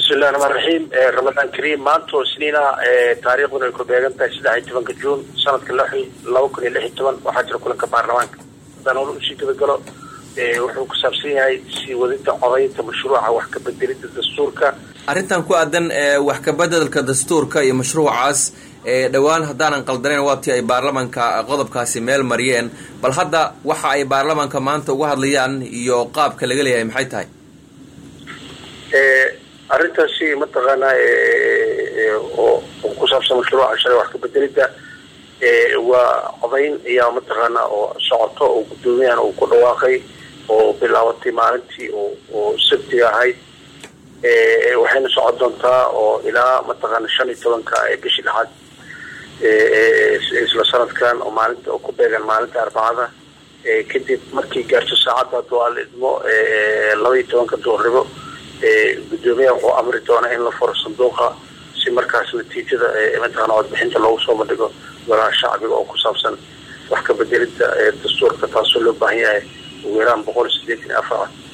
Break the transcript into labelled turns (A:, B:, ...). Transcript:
A: bismillahi raxmaan raxiim ramadaan kariim maanta oo isniina taariikhduna ay ku beegan tahay saddex iyo tobanka juun sanadka laba kun iyo lix iyo toban waxaa jira kulanka baarlamaanka haddaan hore usii gabagalo wuxuu ku saabsan yahay sii wadida codaynta mashruuca wax ka bedelida dastuurka
B: arrintan ku aadan wax kabedelka dastuurka iyo mashruucaas dhowaan haddaanan qaldanayn waatii ay baarlamanka qodobkaasi meel mariyeen bal hadda waxa ay baarlamanka maanta uga hadlayaan iyo qaabka laga leeyahay maxay tahay
A: arrintaasi mataqaanaa oo ku saabsan mashruuca shalay wax ka bedelida waa codayn ayaa mataqaanaa oo socoto oo guddoomiyahan uu ku dhawaaqay oo bilaabatay maalintii oo sabtiga ahayd waxayna socon doontaa oo ilaa mataqaana shan iyo tobanka bishii lixaad isla sanadkan oo maalinta oo ku beegan maalinta arbacada kadib markii gaarto saacadda hadduu ala idmo laba iyo tobanka duurribo guddoomiyaha wuxuu amri doonaa in la furo sanduuqa si markaas natiijada mataqaana codbixinta loogu soo bandhigo golaha shacbiga oo ku saabsan wax ka bedelida dastuurka taasoo loo baahan yahay ugu yaraan boqol iyo sideetan iyo afar